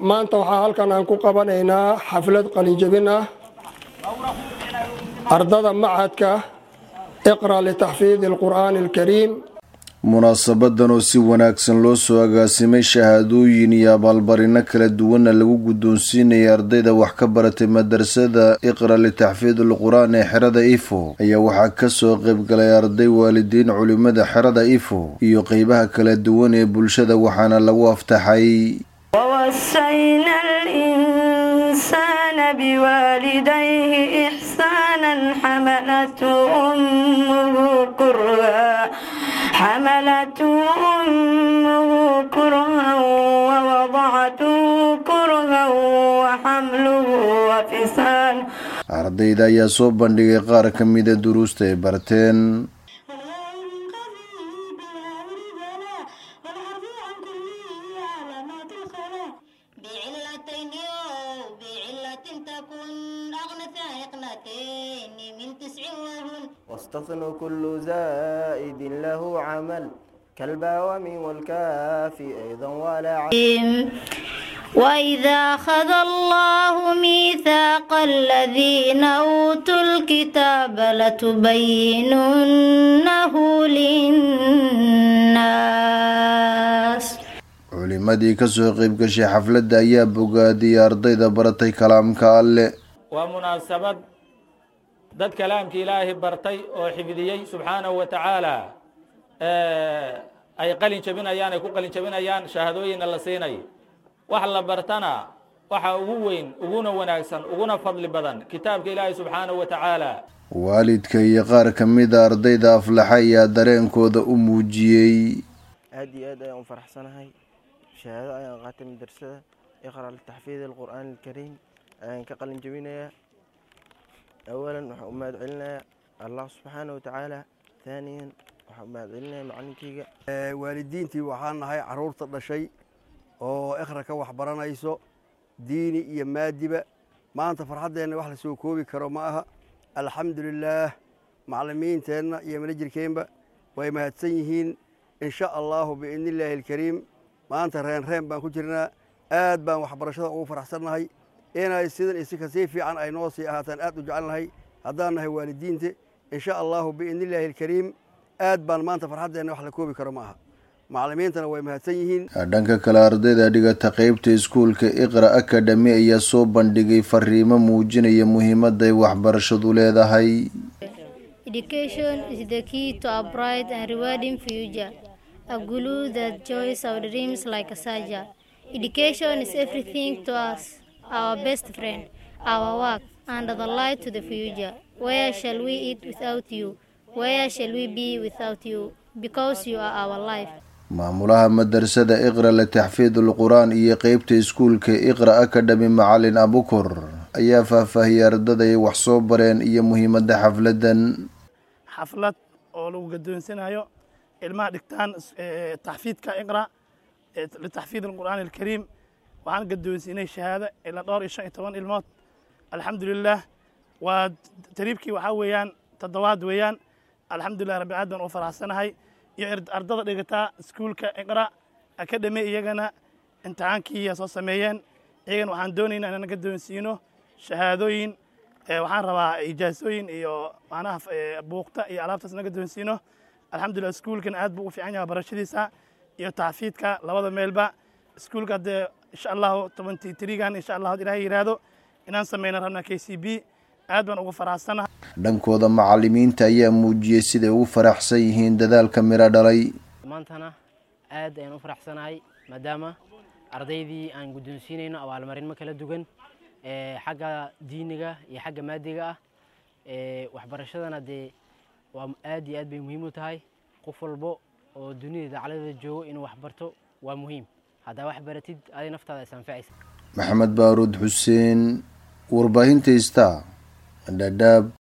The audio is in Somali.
maanta waxaa halkan aan ku qabanaynaa xaflad qalinjabin ah ardada macadka iqra litaxfiidi alqur'aani alkariim munaasabadan oo si wanaagsan loo soo agaasimay shahaadooyin iyo abaalmarino kala duwanna lagu guddoonsiinaya ardayda wax ka baratay madrasada iqra litaxfiid alqur-aan ee xerada ifo ayaa waxaa kasoo qaybgalay arday waalidiin culimada xerada ifo iyo qeybaha kala duwan ee bulshada waxaana lagu aftaxay ووصينا الإنسان بوالديه إحسانا حملته أمه كرها حملته أمه كرها ووضعته كرها وحمله وفصاله ardayda ayaa soo bandhigay qaar ka mida duruusta ay barteen بعلتين أو بعلة تكن أغنى اثنتين من تسع وهن واستثن كل زائد له عمل كالباوم والكاف أيضا ولا عمل وإذا أخذ الله ميثاق الذين أوتوا الكتاب لتبيننه للناس culimadii kasoo qeybgashay xafladda ayaa bogaadiyay ardayda baratay kalaamka alle waa munaasabad dad kalaamka ilaahay bartay oo xifdiyey subxaanahu wa tacaala ay qalin jabinayaan ay ku qalin jabinayaan shahaadooyinna la siinay wax la bartana waxa ugu weyn uguna wanaagsan uguna fadli badan kitaabka ilaahay subxaanahu wa tacaala waalidka iyo qaar ka mida ardayda aflaxa ayaa dareenkooda u muujiyey aad iyo aad ayaan u faraxsanahay shahaado ayaan qaatay madrasada iqra litaxfiid alqur'aan alkariim ayaan ka qalin jabinayaa awalan waxaan u mahad celinayaa allah subxaana wa tacaala taaniyan waxaan u mahad celinayaa macalinkeyga waalidiintii waxaan nahay caruurta dhashay oo ikhra ka wax baranayso diini iyo maadiba maanta farxaddeenna wax la soo koobi karo ma aha alxamdu lilaah macallimiinteenna iyo manajirkeenba way mahadsan yihiin in sha allahu biidni illaahi alkariim maanta reen reen baan ku jirnaa aad baan waxbarashada ugu faraxsannahay inay sidan isi kasii fiican ay noo sii ahaataan aad u jecelnahay haddaan nahay waalidiinta in sha allahu biidni illaahi alkariim aad baan maanta farxaddeenna wax la koobi karo ma aha macallimiintana way mahadsan yihiin dhanka kale ardayda dhigata qeybta iskuulka iqra academy ayaa soo bandhigay fariimo muujinaya muhiimadday waxbarashadu leedahay Education is the key to a bright and rewarding future, a glue that joys our dreams like a surgeon. Education is everything to us, our best friend, our work, and the light to the future. Where shall we eat without you? Where shall we be without you? Because you are our life. maamulaha madrasada iqra litaxfiid alqur-aan iyo qeybta iskuulka iqra academy macalin abukur ayaa faahfaahiyay ardaday wax soo bareen iyo muhiimadda xafladan xaflad oo lagu gadoonsanayo ilmaha dhigtaan taxfiidka iqra litaxfiid alqur'aan alkariim waxaan gadoonsiinay shahaado ilaa dhowr iyo shan iyo toban ilmood alxamdulilah waa tariibkii waxaa weeyaan toddobaad weeyaan alxamdulilah rabbi aad baan u faraxsanahay iyo ardada dhigataa iskuulka iqra academy iyagana imtixaankii soo sameeyeen iyagana waxaan doonaynaa inaan gadoonsiino shahaadooyin waxaan rabaa ijaasooyin iyo macnaha buuqta iyo alaabtaas naga doonsiino alxamdulilah iskuulkan aad buu u fiican yahay barashadiisa iyo taxfiidka labada meelba iskuulka haddee insha allahu tobanty trigan insha allah ilaahay yidhaahdo inaan sameyna rabnaa k c b aad baan ugu faraxsanahay dhankooda macallimiinta ayaa muujiyey siday ugu faraxsan yihiin dadaalka miro dhalay maantana aad ayaan u faraxsanahay maadaama ardaydii aan guddoonsiinayno abaalmarino kala duwan xagga diiniga iyo xagga maadiga ah waxbarashadana dee waa aad iyo aad bay muhiim u tahay qof walbo oo dunida dacladeeda joogo inuu wax barto waa muhiim haddaa wax baratid adi naftaada is anfacaysa maxamed baaruud xuseen warbaahinta ista dhadhaab